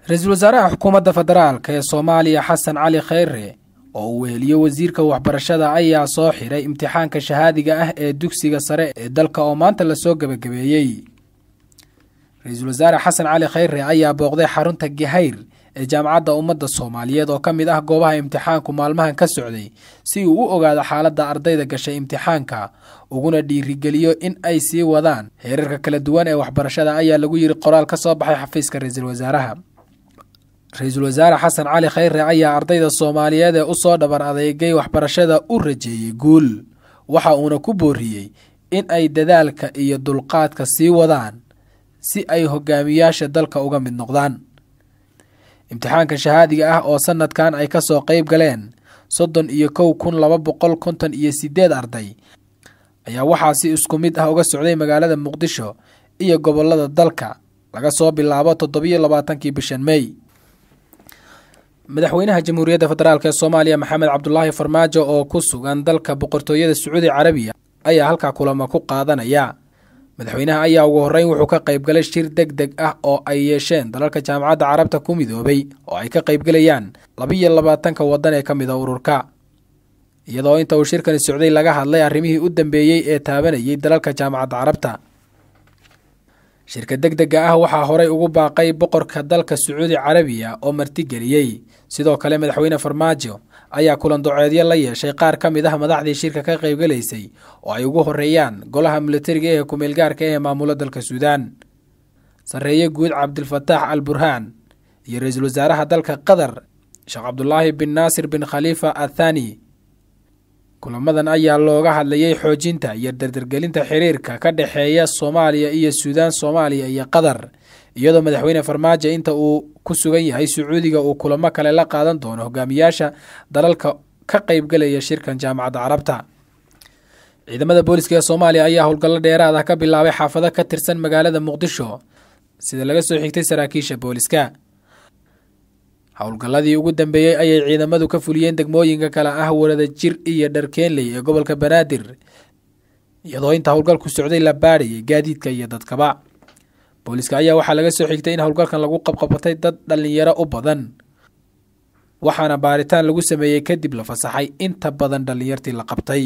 ra-iisul wasaaraha xukuumadda federaalk ee soomaaliya xasan cali kheyre oo uu weheliyo wasiirka waxbarashada ayaa soo xiray imtixaanka shahaadiga ah ee dugsiga sare ee dalka oo maanta lasoo gebagabeeyey ra-iisul wasaare xasan cali kheyre ayaa booqday xarunta gahayr ee jaamacadda ummadda soomaaliyeed oo ka mid ah goobaha imtixaanku maalmahan ka socday si uu u ogaado xaaladda ardayda gashay imtixaanka uguna dhiirigeliyo in ay sii wadaan heerarka kala duwan ee waxbarashada ayaa lagu yiri qoraal ka soo baxay xafiiska ra-iisul wasaaraha ra-iisul wasaare xasan cali kheyre ayaa ardayda soomaaliyeed ee usoo dhaban adeegay waxbarashada u rajeeyey guul waxa uuna ku booriyey in ay dadaalka iyo dulqaadka sii wadaan si ay hogaamiyaasha dalka uga mid noqdaan imtixaanka shahaadiga ah oo sanadkan ay ka soo qeyb galeen soddon iyo kow kun laba boqol konton iyo sideed arday ayaa waxaa si isku mid ah uga socday magaalada muqdisho iyo gobolada dalka laga soo bilaabo toddobiyo labaatankii bishan mey madaxweynaha jamhuuriyadda federaalk ee soomaaliya maxamed cabdulaahi farmaajo oo ku sugan dalka boqortooyada sacuudi carabiya ayaa halkaa kulamo ku qaadanaya madaxweynaha ayaa ugu horreyn wuxuu ka qaybgalay shir deg deg ah oo ay yeesheen dalalka jaamacadda carabta ku midoobay oo ay ka qaybgelayaan labiyo labaatanka waddan ee ka mid a ururka iyadoo inta uu shirkani socday laga hadlay arrimihii u dambeeyey ee taabanayay dalalka jaamacadda carabta shirka deg dega ah waxaa horey ugu baaqay boqorka dalka sacuudi carabiya oo martigeliyey sidoo kale madaxweyne farmaajo ayaa kulan doceedyo la yeeshay qaar ka mid ah madaxdii shirka ka qaybgalaysay oo ay ugu horeeyaan golaha militariga ee kumeelgaarka ee maamulo dalka suudaan sarreeye guud cabdilfataax al burhaan iyo ra-iisul wasaaraha dalka qatar sheekh cabdulaahi bin naasir bin khaliifa athani kulamadan ayaa looga hadlayay xoojinta iyo dardargelinta xiriirka ka dhexeeya soomaaliya iyo suudaan soomaaliya iyo qatar iyadoo madaxweyne farmaajo inta uu ku sugan yahay sacuudiga uu kulamo kale la qaadan doono hogaamiyaasha dalalka ka qaybgalaya shirkan jaamacadda carabta ciidamada booliska ee soomaaliya ayaa howlgallo dheeraad ah ka bilaabay xaafado ka tirsan magaalada muqdisho sida laga soo xigtay saraakiisha booliska howlgalladii ugu dambeeyey ayay ciidamadu ka fuliyeen degmooyinka kale ah warada jir iyo dharkeenley ee gobolka banaadir iyadoo inta howlgalku socday la baadhayay gaadiidka iyo dadkaba booliska ayaa waxaa laga soo xigtay in howlgalkan lagu qabqabatay dad dhallinyaro u badan waxaana baaritaan lagu sameeyey kadib la fasaxay inta badan dhallinyartii la qabtay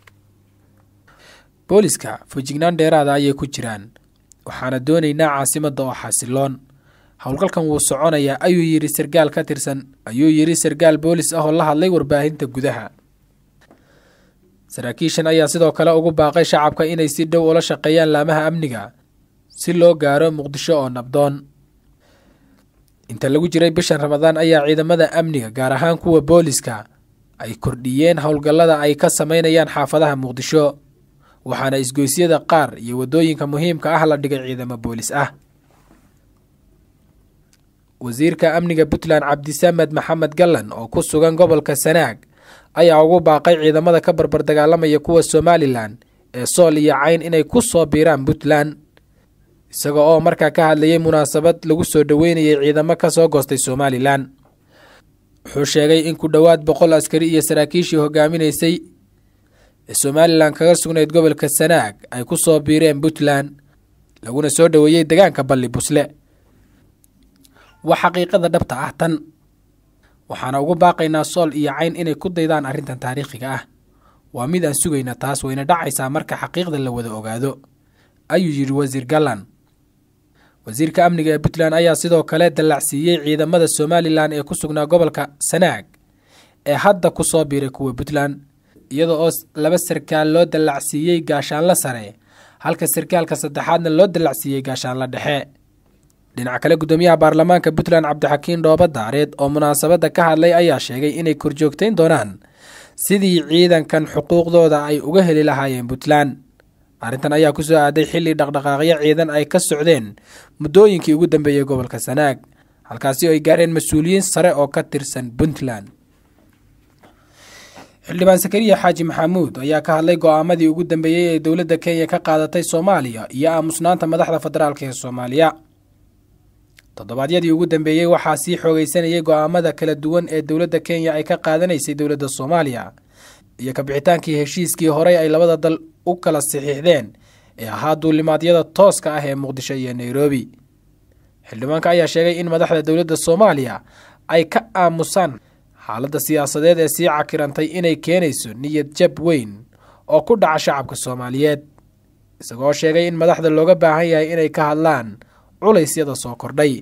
booliska fujignaan dheeraada ayay ku jiraan waxaana doonaynaa caasimadda oo xasiloon howlgalkan wuu soconayaa ayuu yidhi sargaal ka tirsan ayuu yidhi sargaal boolis ah oo la hadlay warbaahinta gudaha saraakiishan ayaa sidoo kale ugu baaqay shacabka inay si dhow ula shaqeeyaan laamaha amniga si loo gaaro muqdisho oo nabdoon inta lagu jiray bishan ramadaan ayaa ciidamada amniga gaar ahaan kuwa booliska ay kordhiyeen howlgallada ay ka sameynayaan xaafadaha muqdisho waxaana isgoysyada qaar iyo waddooyinka muhiimka ah la dhigay ciidamo boolis ah wasiirka amniga puntland cabdisamed maxamed gallan oo ku sugan gobolka sanaag ayaa ugu baaqay ciidamada ka barbar dagaalamaya kuwa somalilan ee sool iyo cayn inay ku soo biiraan puntland isaga oo markaa ka hadlayay munaasabad lagu soo dhoweynayay ciidamo ka soo goostay somalilan wuxuu sheegay in ku dhowaad boqol askari iyo saraakiishii hogaaminaysay ee somalilan kaga sugnayd gobolka sanaag ay ku soo biireen puntland laguna soo dhoweeyey degaanka balli busle waa xaqiiqada dhabta ah tan waxaana ugu baaqaynaa sool iyo cayn inay ku daydaan arrintan taariikhiga ah waa mid aan sugayna taas wayna dhacaysaa marka xaqiiqda la wada ogaado ayuu yidhi wasiir gallan wasiirka amniga ee puntland ayaa sidoo kale dallacsiiyey ciidamada somalilan ee ku sugnaa gobolka sanaag ee hadda ku soo biiray kuwa puntland iyada oo laba sarkaal loo dallacsiiyey gaashaanla sare halka sarkaalka saddexaadna loo dallacsiiyey gaashaanla dhexe dhinaca kale guddoomiyaha baarlamaanka puntland cabdixakiin dhooba daareed oo munaasabadda ka hadlay ayaa sheegay inay korjoogtayn doonaan sidii ciidankan xuquuqdooda ay uga heli lahaayeen puntland arrintan ayaa ku soo aaday xilli dhaqdhaqaaqyo ciidan ay ka socdeen muddooyinkii ugu dambeeyey gobolka sanaag halkaasi oo ay gaareen mas-uuliyiin sare oo ka tirsan puntland xildhibaan sakariya xaaji maxamuud ayaa ka hadlay go-aamadii ugu dambeeyey ee dowladda kenya ka qaadatay soomaaliya iyo aamusnaanta madaxda federaalk ee soomaaliya toddobaadyadii ugu dambeeyey waxaa sii xoogeysanayay go-aamada kala duwan ee dowladda kenya ay ka qaadanaysay dowladda soomaaliya iyo kabixitaankii heshiiskii horey ay labada dal u kala saxiixdeen ee ahaa duulimaadyada tooska ah ee muqdisho iyo nairobi xildhibaanka ayaa sheegay in madaxda dowladda soomaaliya ay ka aamusaan xaaladda siyaasadeed ee sii cakirantay inay keenayso niyad jab weyn oo ku dhaca shacabka soomaaliyeed isagoo sheegay in madaxda looga baahan yahay inay ka hadlaan culaysyada soo kordhay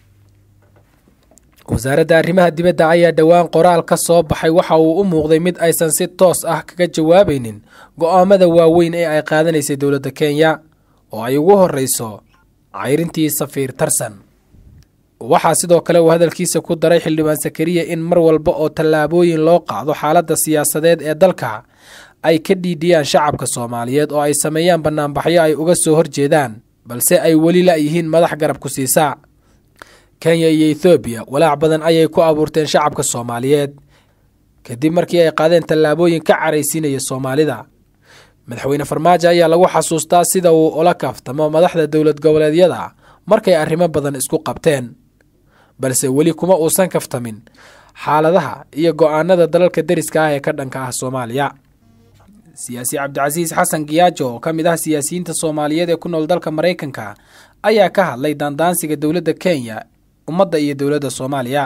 wasaaradda arrimaha dibadda ayaa dhowaan qoraal ka soo baxay waxa uu u muuqday mid aysan si toos ah kaga jawaabaynin go'aamada waaweyn ee ay qaadanaysay dowladda kenya oo ay ugu horreyso cayrintii safiir tarsan waxaa sidoo kale uu hadalkiisa ku daray xildhibaan sakariya in mar walba oo tallaabooyin loo qaado xaaladda siyaasadeed ee dalka ay ka dhiidhiyaan shacabka soomaaliyeed oo ay sameeyaan bannaanbaxyo ay uga soo horjeedaan balse ay weli la'yihiin madax garab ku siisaa kenya iyo ethoobiya walaac badan ayay ku abuurteen shacabka soomaaliyeed kadib markii ay qaadeen tallaabooyin ka caraysiinaya soomaalida madaxweyne farmaajo ayaa lagu xasuustaa sida uu ula kaaftamo madaxda dowlad goboleedyada markay arrimo badan isku qabteen balse weli kuma uusan kaftamin xaaladaha iyo go'aanada dalalka deriska ah ee ka dhanka ah soomaaliya siyaasi cabdicasiis xasan giyaajo oo ka mid ah siyaasiyiinta soomaaliyeed ee ku nool dalka maraykanka ayaa ka hadlay daandaansiga dowladda kenya ummadda iyo dowladda soomaaliya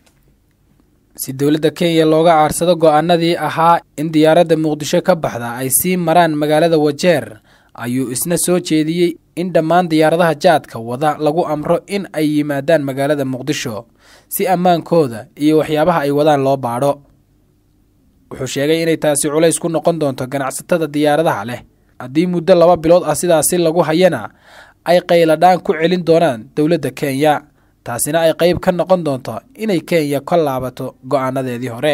si dowladda kenya looga aarsado go'aanadii ahaa in diyaaradda muqdisho ka baxda ay sii maraan magaalada wajeer ayuu isna soo jeediyey in dhammaan diyaaradaha jaadka wada lagu amro in ay yimaadaan magaalada muqdisho si ammaankooda iyo waxyaabaha ay wadaan loo baadho wuxuu sheegay inay taasi culays ku noqon doonto ganacsatada diyaaradaha leh haddii muddo laba bilood ah sidaasi lagu hayana ay qayladhaan ku celin doonaan dowladda kenya taasina ay qayb ka noqon doonto inay kenya ka laabato go'aanadeedii hore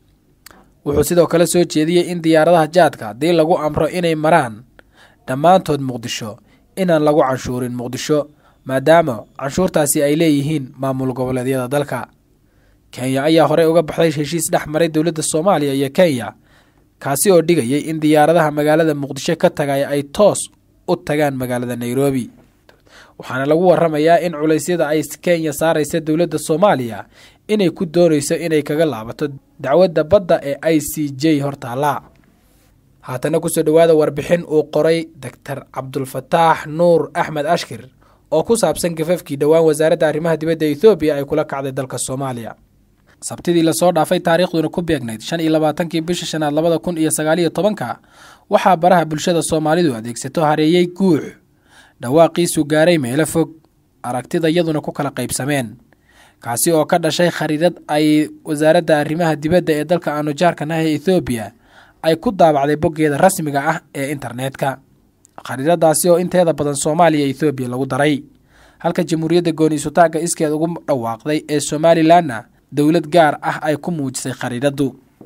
wuxuu sidoo kale soo jeediyey in diyaaradaha jaadka haddii lagu amro inay maraan dhammaantood muqdisho inaan lagu canshuurin muqdisho maadaama canshuurtaasi ay leeyihiin maamul goboleedyada dalka kenya ayaa horey uga baxday heshiis dhex maray dowladda soomaaliya iyo kenya kaasi oo dhigayay in diyaaradaha magaalada muqdisho ka tagay ay toos u tagaan magaalada nairobi waxaana lagu waramayaa in culeysyada ay kenya saaraysa dowladda soomaaliya inay ku doonayso inay kaga laabato dacwadda badda ee i c j hortaalla haatana kusoo dhowaada warbixin uu qoray doctor cabdulfataax nuur axmed ashkir oo ku saabsan gafafkii dhowaan wasaaradda arrimaha dibadda ethoobiya ay kula kacday dalka soomaaliya sabtidii lasoo dhaafay taariikhduna ku beegnayd shan iyo labaatankii bisha shanaad labada kun iyo sagaaliyo tobanka waxaa baraha bulshada soomaalidu adeegsato hareeyey guux dhawaaqiisu gaaray meelo fog aragtida iyaduna ku kala qaybsameen kaasi oo ka dhashay khariidad ay wasaaradda arrimaha dibadda ee dalka aanu jaarkanaha ee ethoobiya ay ku daabacday boggeeda rasmiga ah ee internetka khariidadaasi oo inteeda badan soomaaliya ethoobiya lagu daray halka jamhuuriyadda gooniisutaagga iskeed ugu dhawaaqday ee somalilanna dowlad gaar ah ay ku muujisay khariidaddu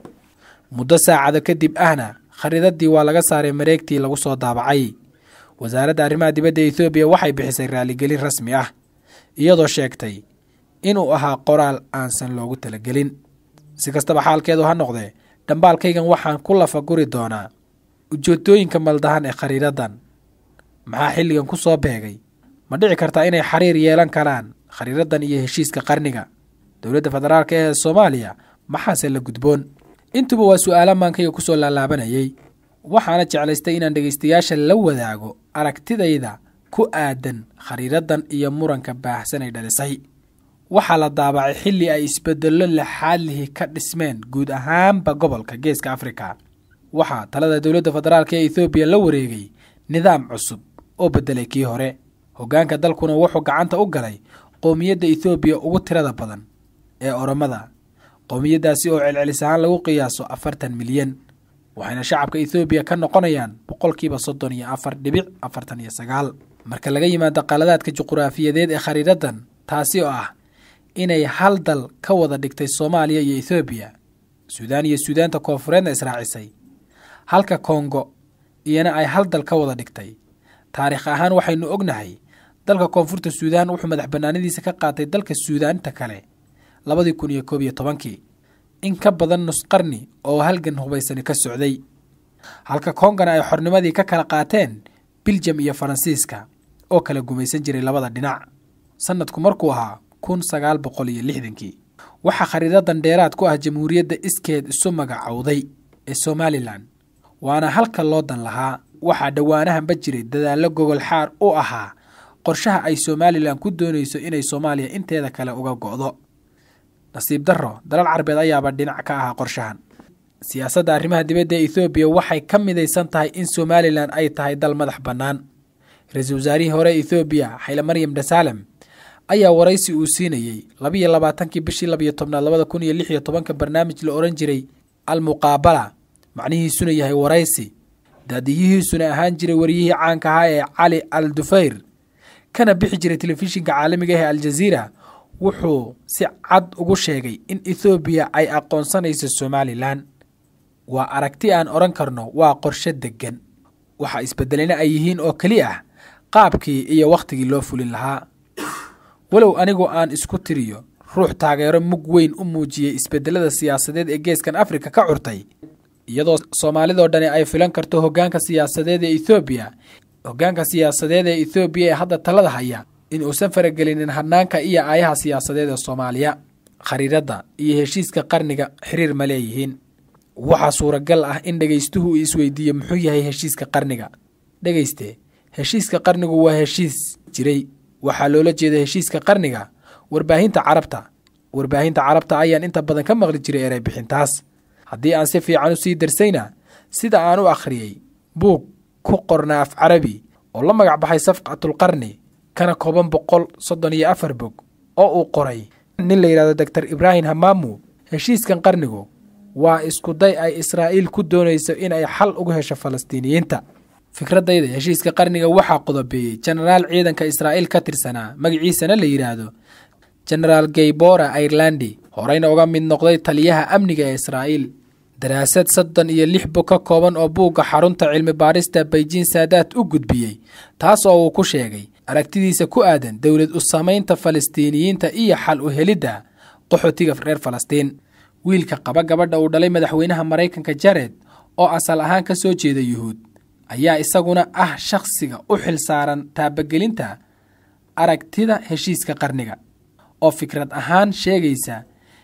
muddo saacado kadib ahna khariidadii waa laga saaray mareegtii lagu soo daabacay wasaaradda arrimaha dibadda ethoobiya waxay bixisay raaligelin rasmi ah iyadoo sheegtay inuu ahaa qoraal aansan loogu talagelin si kastaba xaalkeedu ha noqdee dhambaalkaygan waxaan ku lafaguri doonaa ujeedooyinka maldahan ee khariidadan maxaa xilligan ku soo beegay ma dhici kartaa inay xiriir yeelan karaan khariiradan iyo heshiiska qarniga dowladda federaalk ee soomaaliya maxaase la gudboon intuba waa su-aala maankayga kusoo laalaabanayay waxaana jeclaystay inaan dhegaystayaasha la wadaago aragtidayda ku aadan khariiradan iyo muranka baahsan ay dhalisay waxaa la daabacay xilli ay isbedello laxaadlihi ka dhismeen guud ahaanba gobolka geeska afrika waxaa talada dowladda federaalk ee ethoobiya la wareegay nidaam cusub oo beddelay kii hore hoggaanka dalkuna wuxuu gacanta u galay qowmiyadda ethoobiya ugu tirada badan ee oromada qowmiyaddaasi oo celcelis ahaan lagu qiyaaso afartan milyan waxayna shacabka ethoobiya ka noqonayaan boqolkiiba soddon iyo afar dhibic afartan iyo sagaal marka laga yimaado qaladaadka juquraafiyadeed ee khariiradan taasi oo ah inay hal dal ka wada dhigtay soomaaliya iyo ethoobiya suudaan iyo suudaanta koonfureedna israacisay halka kongo iyana ay hal dal ka wada dhigtay taariikh ahaan waxaynu ognahay dalka koonfurta suudaan wuxuu madax bannaanidiisa ka qaatay dalka suudaanta kale labadii kun iyo koob iyo tobankii in ka badan nusqarni oo halgan hubaysani ka socday halka kongana ay xornimadii ka kala qaateen biljam iyo faransiiska oo kala gumaysan jiray labada dhinac sanadku markuu ahaa kun sagaal boqol iyo lixdankii waxaa khariidadan dheeraad ku ah jamhuuriyadda iskeed isu magacowday ee somalilan waana halka loo dan lahaa waxaa dhowaanahanba jiray dadaallo gogol xaar u ahaa qorshaha ay somalilan ku doonayso inay soomaaliya inteeda kale uga go'do nasiib darro dalal carbeed ayaaba dhinac ka ahaa qorshahan siyaasadda arrimaha dibadda ee ethoobiya waxay ka midaysan tahay in somalilan ay tahay dal madax bannaan ra-iisul wasaarihii hore ethoobiya xayle maryam dhasalem ayaa waraysi uu siinayey labiyo labaatankii bishii labiyo tobnaad labada kun iyo lix iyo tobanka barnaamij la odhan jiray al muqaabala macnihiisuna yahay waraysi daadiyihiisuna ahaan jiray wariyihii caanka ahaa ee cali al dufayr kana bixi jiray telefishinka caalamiga ah ee aljaziira wuxuu si cad ugu sheegay in ethoobiya ay aqoonsanayso somalilan waa aragti aan odhan karno waa qorshe deggan waxa isbedelena ay yihiin oo keli ah qaabkii iyo wakhtigii loo fulin lahaa walow anigu aan isku tiriyo ruux taageero mug weyn u muujiyey isbedelada siyaasadeed ee geeskan afrika ka curtay iyadoo soomaalidoo dhani ay filan karto hoggaanka siyaasadeed ee ethoobiya hoggaanka siyaasadeed ee ethoobiya ee hadda talada haya in uusan faragelinin hanaanka iyo aayaha siyaasadeed ee soomaaliya khariiradda iyo heshiiska qarniga xiriir ma leeyihiin waxaa suuragal ah in dhegaystuhu uu isweydiiyo muxuu yahay heshiiska qarniga dhegayste heshiiska qarnigu waa heshiis jiray waxaa loola jeeda heshiiska qarniga warbaahinta carabta warbaahinta carabta ayaan inta badan ka maqli jiray erey bixintaas haddii aan si fiican u sii darsayna sida aan u akhriyey buug ku qorna af carabi oo la magac baxay safqatulqarni kana kooban boqol soddon iyo afar bog oo uu qoray nin la yidhahdo doctor ibraahim hamaamu heshiiskan qarnigu waa iskuday ay israa'iil ku doonayso in ay xal ugu hesho falastiiniyiinta fikradayda heshiiska qarniga waxaa qodobeeyey jenaraal ciidanka israa'iil ka tirsanaa magaciisana la yidhaahdo jenaraal gaybora airlandi horeyna uga mid noqday taliyaha amniga ee israa'iil daraasad soddon iyo lix bog ka kooban oo buugga xarunta cilmi baarista beijin saadaad u gudbiyey taas oo uu ku sheegay aragtidiisa ku aadan dowlad u samaynta falastiiniyiinta iyo xal u helidda qaxootiga reer falastiin wiilka qaba gabadha uu dhalay madaxweynaha maraykanka jared oo asal ahaan ka soo jeeda yuhuud ayaa isaguna ah shakhsiga u xil saaran taabagelinta aragtida heshiiska qarniga oo fikrad ahaan sheegaysa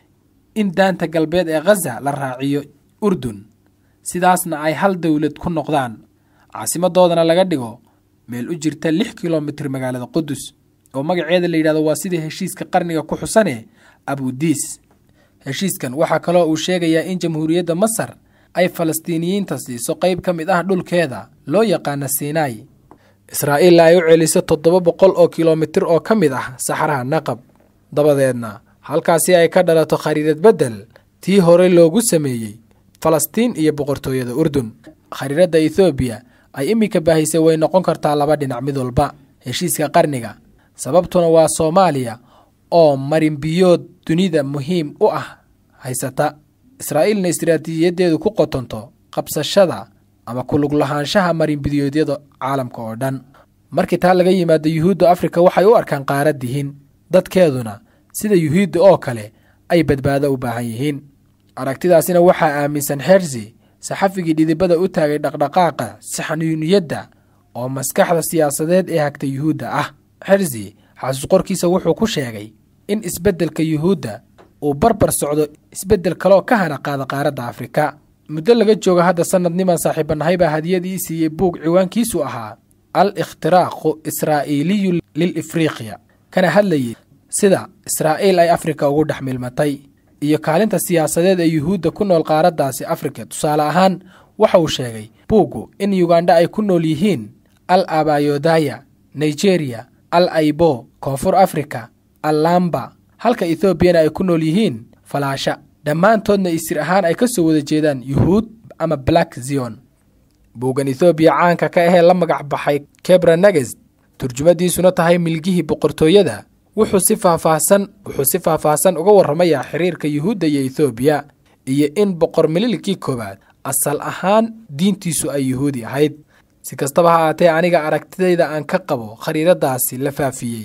in daanta galbeed ee khaza la raaciyo urdun sidaasna ay hal dowlad ku noqdaan caasimadoodana laga dhigo meel u jirta lix kilomitir magaalada qudus oo magaceeda la yidhahdo waa sidii heshiiska qarniga ku xusane abudiis heshiiskan waxaa kaloo uu sheegayaa in jamhuuriyadda masar ay falastiiniyiinta siiso qayb ka mid ah dhulkeeda loo yaqaana sinai israa'iilna ay u celiso toddoba boqol oo kilomitir oo ka mid ah saxaraha naqab dabadeedna halkaasi ay ka dhalato khariirad beddel tii hore loogu sameeyey falastiin iyo boqortooyada urdun khariiradda ethoobiya ay iminka baahisay way noqon kartaa laba dhinac mid walba heshiiska qarniga sababtuna waa soomaaliya oo marinbiyood dunida muhiim u ah haysata israa'iilna istiraatiijiyadeedu ku qotonto qabsashada ama kulug lahaanshaha marinbidiyoodyada caalamka oo dhan markii taa laga yimaado yuhuudda afrika waxay u arkaan qaarad yihiin dadkeeduna sida yuhuudda oo kale ay badbaado u baahan yihiin aragtidaasina waxaa aaminsan xersi saxafigii dhidibada u taagay dhaqdhaqaaqa saxniyuniyadda oo maskaxda siyaasadeed ee hagta yuhuudda ah xersi xasuus qorkiisa wuxuu ku sheegay in isbeddelka yuhuudda uu barbar socdo isbeddel kaleoo ka hana qaada qaaradda afrika muddo laga jooga hadda sanad niman saaxiibanahay baa hadiyadii siiyey buug ciwaankiisu ahaa al ikhtiraaqu israa'iiliyu lil ifriqiya kana hadlayay sida israa'iil ay afrika ugu dhex milmatay iyo kaalinta siyaasadeed ee yuhuudda ku nool qaaraddaasi afrika tusaale ahaan waxa uu sheegay buuggu in yugandha ay ku nool yihiin al abayodaya nigeriya al aibo koonfur afrika al lamba halka ethoobiana ay ku nool yihiin falaasha dhammaantoodna isir ahaan ay ka soo wada jeedaan yuhuud ama black zion buuggan ethoobiya caanka ka ahee la magac baxay kebra neges turjumadiisuna tahay milgihii boqortooyada wuxuu si faahfaahsan wuxuu si faahfaahsan uga warramayaa xiriirka yuhuudda iyo ethoobiya iyo in boqor mililkii koowaad asal ahaan diintiisu ay yuhuudi ahayd si kastaba ha aatee aniga aragtidayda aan ka qabo khariiradaasi la faafiyey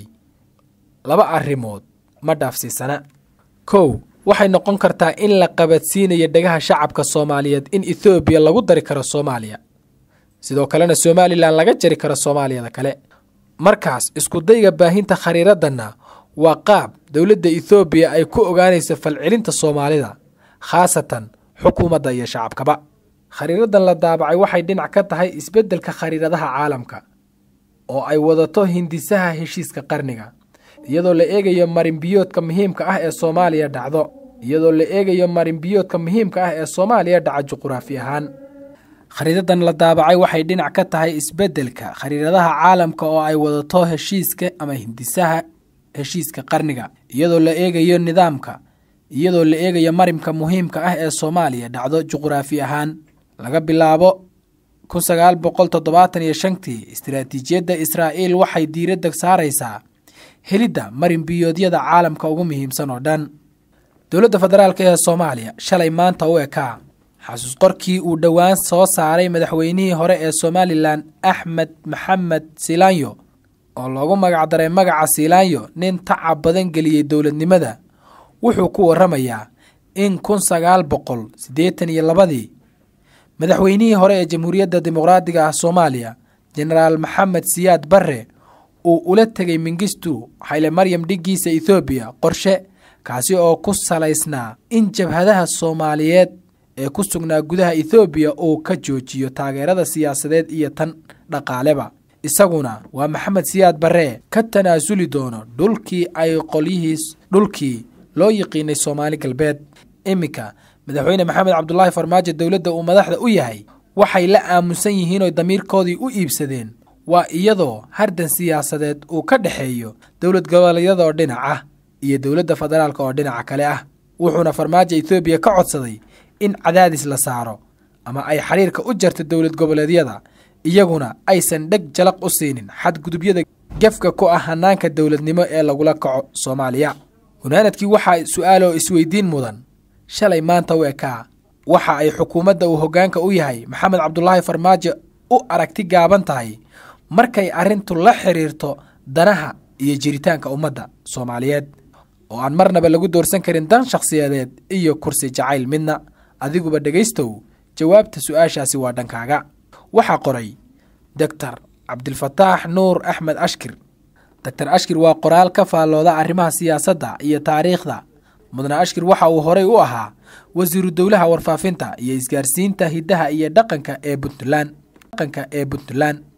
laba arrimood ma dhaafsiisana kow waxay noqon kartaa in la qabadsiinayo dhegaha shacabka soomaaliyeed in ethoobiya lagu dari karo soomaaliya sidoo kalena somalilan laga jari karo soomaaliyada kale markaas iskudayga baahinta khariiraddanna waa qaab dowladda ethoobiya ay ku ogaanayso falcelinta soomaalida khaasatan xukuumadda iyo shacabkaba khariiraddan la daabacay waxay dhinac ka tahay isbeddelka khariiradaha caalamka oo ay wadato hindisaha heshiiska qarniga iyadoo la eegayo marinbiyoodka muhiimka ah ee soomaaliya dhacdo iyadoo la eegayo marinbiyoodka muhiimka ah ee soomaaliya dhaca juquraafi ahaan khariidadan la daabacay waxay dhinac ka tahay isbeddelka khariidadaha caalamka oo ay wadato heshiiska ama hindisaha heshiiska qarniga iyadoo la eegayo nidaamka iyadoo la eegayo marinka muhiimka ah ee soomaaliya dhacdo juquraafi ahaan laga bilaabo kun sagaal boqol toddobaatan iyo shantii istiraatiijiyadda israa'iil waxay diiradda saaraysaa helidda marinbiyoodyada caalamka ugu muhiimsan oo dhan dowladda federaalk ee soomaaliya shalay maanta u ekaa xasuus qorkii uu dhowaan soo saaray madaxweynihii hore ee somalilan axmed maxamed silaanyo oo loogu magacdaray magaca silaanyo nin tacab badan geliyey dowladnimada wuxuu ku waramayaa in kun sagaal boqol siddeetan iyo labadii madaxweynihii hore ee jamhuuriyadda dimuqraadiga ah soomaaliya jenaraal maxamed siyaad barre uu ula tegay mingistu xayle maryam dhiggiisa ethoobiya qorshe kaasi oo ku salaysnaa in jabhadaha soomaaliyeed ee ku sugnaa gudaha ethoobiya uu ka joojiyo taageerada siyaasadeed iyo tan dhaqaaleba isaguna waa maxamed siyaad barre ka tanaasuli doono dhulkii ay qolyihiis dhulkii loo yiqiinay soomaali galbeed iminka madaxweyne maxamed cabdulaahi farmaajo dowladda uu madaxda u yahay waxay la aamusan yihiin oo damiirkoodii u iibsadeen waa iyadoo hardan siyaasadeed uu ka dhexeeyo dowlad goboleedyadaoo dhinac ah iyo dowladda federaalk oo dhinaca kale ah wuxuuna farmaajo ethoobiya ka codsaday in cadaadis la saaro ama ay xiriirka u jarto dowlad goboleedyada iyaguna aysan dheg jalaq u siinin xadgudubyada gefka ku ah hanaanka dowladnimo ee lagula kaco soomaaliya gunaanadkii waxaa su-aaloo isweydiin mudan shalay maanta u ekaa waxa ay xukuumadda uu hoggaanka u yahay maxamed cabdulaahi farmaajo u aragti gaaban tahay markay arrintu la xiriirto danaha iyo jiritaanka ummadda soomaaliyeed oo aan marnaba lagu doorsan karin dan shakhsiyadeed iyo kursi jacayl midna adiguba dhegaystow jawaabta su-aashaasi waa dhankaaga waxaa qoray doctor cabdilfataax nuur axmed ashkir doctor ashkir waa qoraal ka faallooda arrimaha siyaasadda iyo taariikhda mudane ashkir waxa uu horey u ahaa wasiiru dowlaha warfaafinta iyo isgaarsiinta hiddaha iyo dhaqanka ee puntland dhaqanka ee puntland